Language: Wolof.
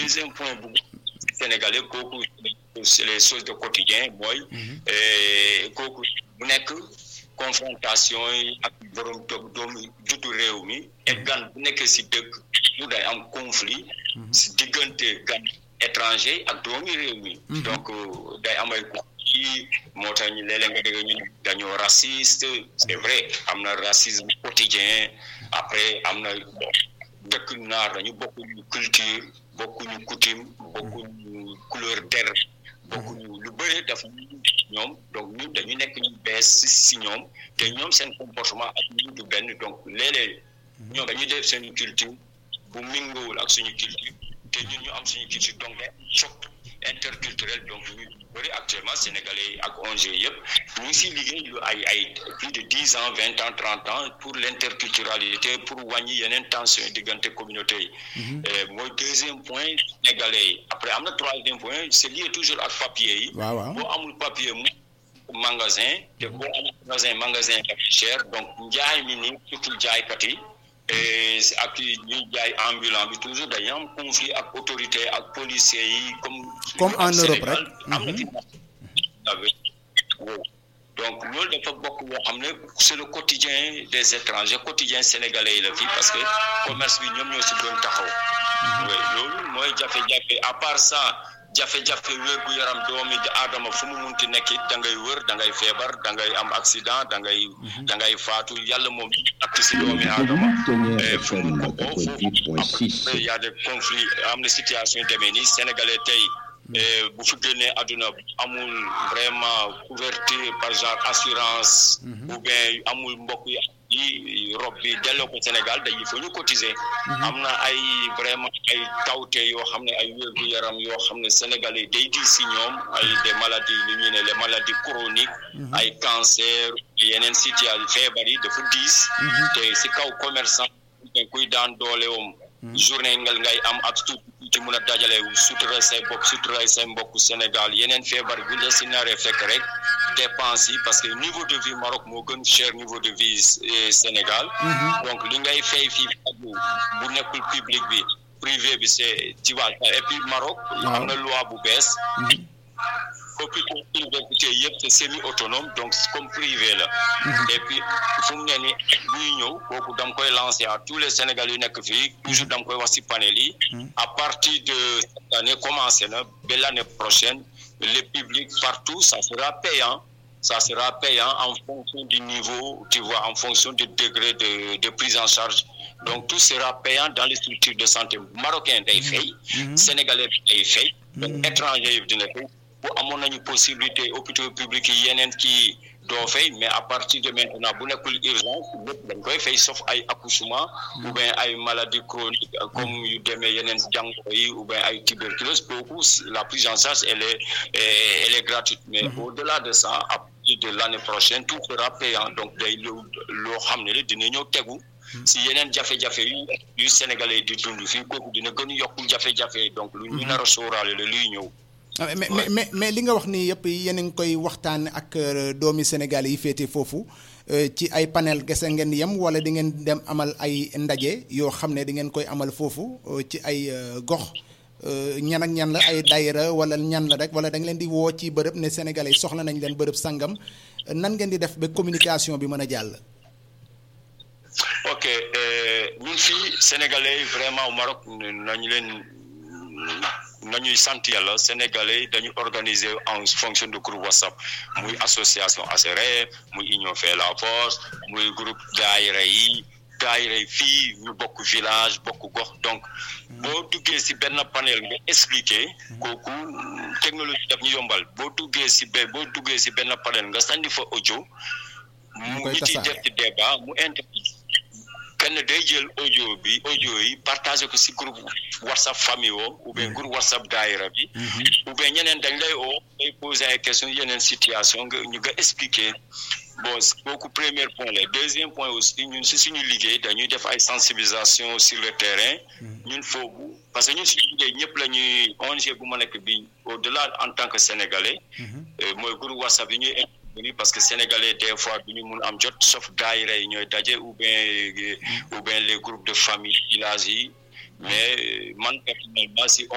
deuxième point bu sénégalais kooku c'est les choses de quotidien mooy kooku bu nekk confrontation yi ak borom doom doomu juddu réew mi et gan bu nekkee si dëkk lu day am conflit si diggante gan étranger ak doomi réew mi donc day amay conflit moo tax ñu léeg-léeg nga dégg ñu dañoo raciste c'est vrai am na racisme quotidien après am na dëkk naar dañu bokkuñu culture bokkuñu coutume bokkuñu couleur der bokkuñu lu bëri daf ñoom donc ñun dañu nekk ñu bees si ñoom te ñoom seen comportement ak ñun du benn donc léeg-léeg ñoom dañuy def seen culture bu mingoowul ak suñu culture te ñun ñu am suñu culture donc day choc interculturel donc ñu bëri actuellement sénégalais yi ak ONG yëpp ñu ngi si liggéey lu ay ay plus de dix ans vingt ans trente ans pour l'interculturalité pour wàññi yeneen tension diggante communauté yi mooy deuxième point sénégalais yi après am na troisième point c'est lié toujours ak papier yi boo amul papier mu magasin te boo amul magasin magasin dafa cher donc njaay mi ni surtout jaaykat yi ak ñuy jaay ambulant bi toujours dañuy am conflit ak autorité ak policiers yi comme comme en Europe rek am na fi donc loolu dafa bokk boo xam ne c'est le quotidien des étrangers quotidien sénégalais yi la fii parce que commerce bi ñoom ñoo si doon taxaw loolu mooy jafe-jafe à part ça jafe-jafe wér gu yaram doomi aadama fu mu munti nekk it da ngay wër da ngay feebar da ngay am accident da ngay da ngay faatu yàlla moom ak si doomi aadama fu mu ko foofu y a des conflits am na situation demee nii sénégalais tey bu fi génnee àdduna amul vraiment couverture par genre assurance ou bien amul mbokk yi rob bi delloo ko Sénégal dañuy fa ñu cotiser am na ay vraiment ay tawte yoo xam ne ay wér gu yaram yoo xam ne sénégalais day di si ñoom ay des maladies lu ñu ne les maladies chroniques ay cancer yeneen situation feebar yi dafa diis te si kaw commerçant kuy daan dooleewam journée ngal ngay am ak tout ci mun a dajale sutura say bopp sutura say mbokk Sénégal yeneen feebar bi la si naree fekk rek dépense yi parce que niveau de vie Maroc moo gën cher niveau de vie Sénégal donc li ngay fay fii bu bu nekkul public bi privé bi c'est tu vois et puis Maroc am na loi bu bees hôpitaux université yëpp c'est semi autonome donc comme privé la et puis fu mu ne ni buy ñëw kooku dam koy lancer à tous les Sénégalais yu nekk fii toujours dam koy wax ci panel yi à partir de cette année commencé na ba l'année prochaine les publics partout ça sera payant ça sera payant en fonction du niveau tu vois en fonction du degré de de prise en charge donc tout sera payant dans les structures de santé marocain day fay sénégalais day fay donc étranger yi dina fay bu amoon nañu possibilité hôpitaux publics yi yeneen kii doo fay mais à partir de maintenant bu nekkul urgence lépp dañ koy fay sauf ay accouchement ou bien ay maladies chroniques comme yu demee yeneen jàngoro yi ou bien ay tuberculose kooku la prise en charge elle est elle est gratuite mais au-delà de ça à partir de l'année prochaine tout sera payant donc day loo loo xam ne dina ñëw tegu si yeneen jafe-jafe yu yu sénégalais di dund fii kooku dina gën yokkul jafe-jafe donc lu ñu nar a sóoraale la luy ñëw mais mais mais li nga wax nii yëpp yéen a ngi koy waxtaan ak doomi Sénégal yi féete foofu ci ay panel gese ngeen yem wala di ngeen dem amal ay ndaje yoo xam ne di ngeen koy amal foofu ci ay gox ñan ak ñan la ay daayira wala ñan la rek wala da nga leen di woo ci bërëb ne Sénégalais yi soxla nañ leen bërëb sangam nan ngeen di def ba communication bi mën a jàll. ok ñun fii Sénégalais yi vraiment au Maroc nañu leen. nañuy sant yàlla sénégalais dañu organiser en fonction de groupe whatsapp muy association ASRE muy union fait la force muy groupe daayira yi daayira yi fii ñu bokk village bokk gox donc boo duggee ci benn panel nga expliquer kooku technologie daf ñu yombal boo duggee ci be boo duggee ci benn panel nga sandi fa audio mu ngi ci def ci débat mu interview kenn day jël audio bi audio yi partagé ko ci groupe whatsapp famille woo ou bien groupe whatsapp daayira bi ou bien ñeneen dañ lay oo day poser ay questions yeneen situation nga ñu nga expliquer bon kooku premier point la deuxième point aussi ñun ci suñu liggéey dañuy def ay sensibilisation sur le terrain ñun foofu parce que ñun suñu liggéey ñëpp la ñuy ONG bu ma nekk bi au delà en tant que sénégalais mooy groupe whatsapp yi ñuy parce que sénégalais des fois du ñu mun am jot sauf daayira yi ñooy daje ou bien ou bien les groupes de famille village yi mais man personnellement si